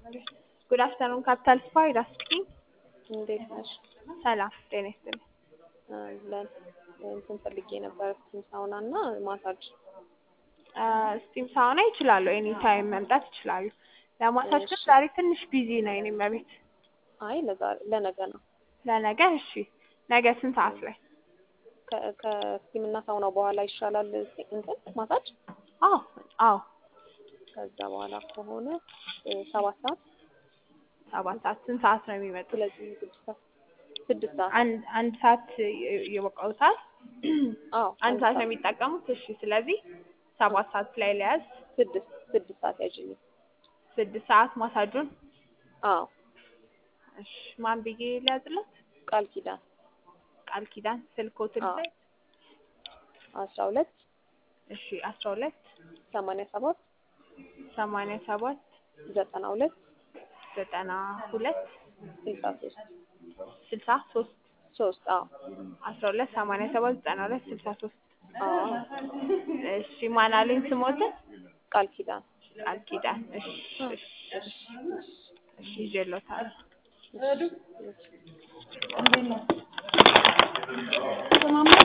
ጉድ አፍተርኑን ካፒታል ስፓ ሂዳ ስፒኪንግ። እንዴት ነሽ? ሰላም ጤና ይስጥልኝ። ለን እንትን ፈልጌ ነበር ስቲም ሳውና እና ማሳጅ። ስቲም ሳውና ይችላሉ፣ ኤኒ ታይም መምጣት ይችላሉ። ለማሳጅ ግን እሺ። ዛሬ ትንሽ ቢዚ ነው የኔ መቤት። አይ ለዛሬ ለነገ ነው። ለነገ እሺ። ነገ ስንት ሰዓት ላይ? ከ- ከስቲም እና ሳውናው በኋላ ይሻላል እስቲ እንትን ማሳጅ። አዎ አዎ፣ ከዛ በኋላ ከሆነ እ፣ ሰባት ሰዓት ሰባት ሰዓት። ስንት ሰዓት ነው የሚመጡት? ስለዚህ ስድስት ሰዓት ስድስት ሰዓት አንድ አንድ ሰዓት ይ- ይበቃውታል። አዎ አንድ ሰዓት ነው የሚጠቀሙት። እሺ፣ ስለዚህ ሰባት ሰዓት ላይ ለያዝ። ስድስት ስድስት ሰዓት ያዥልኝ። ስድስት ሰዓት ማሳጁን። አዎ እሺ፣ ማን ብዬ ሊያዝለት? ቃል ኪዳን ቃል ኪዳን ስልኮትን አዎ። ላይ አስራ ሁለት እሺ፣ አስራ ሁለት ሰማንያ ሰባት ሰማንያ ሰባት ዘጠና ሁለት ዘጠና ሁለት ስልሳ ሶስት ስልሳ ሶስት ሶስት አዎ አስራ ሁለት ሰማንያ ሰባት ዘጠና ሁለት ስልሳ ሶስት አዎ እሺ ማን አለኝ ስሞትን? ቃል ኪዳን ቃል ኪዳን እሺ እሺ እሺ እሺ ይዤሎታለሁ። እሺ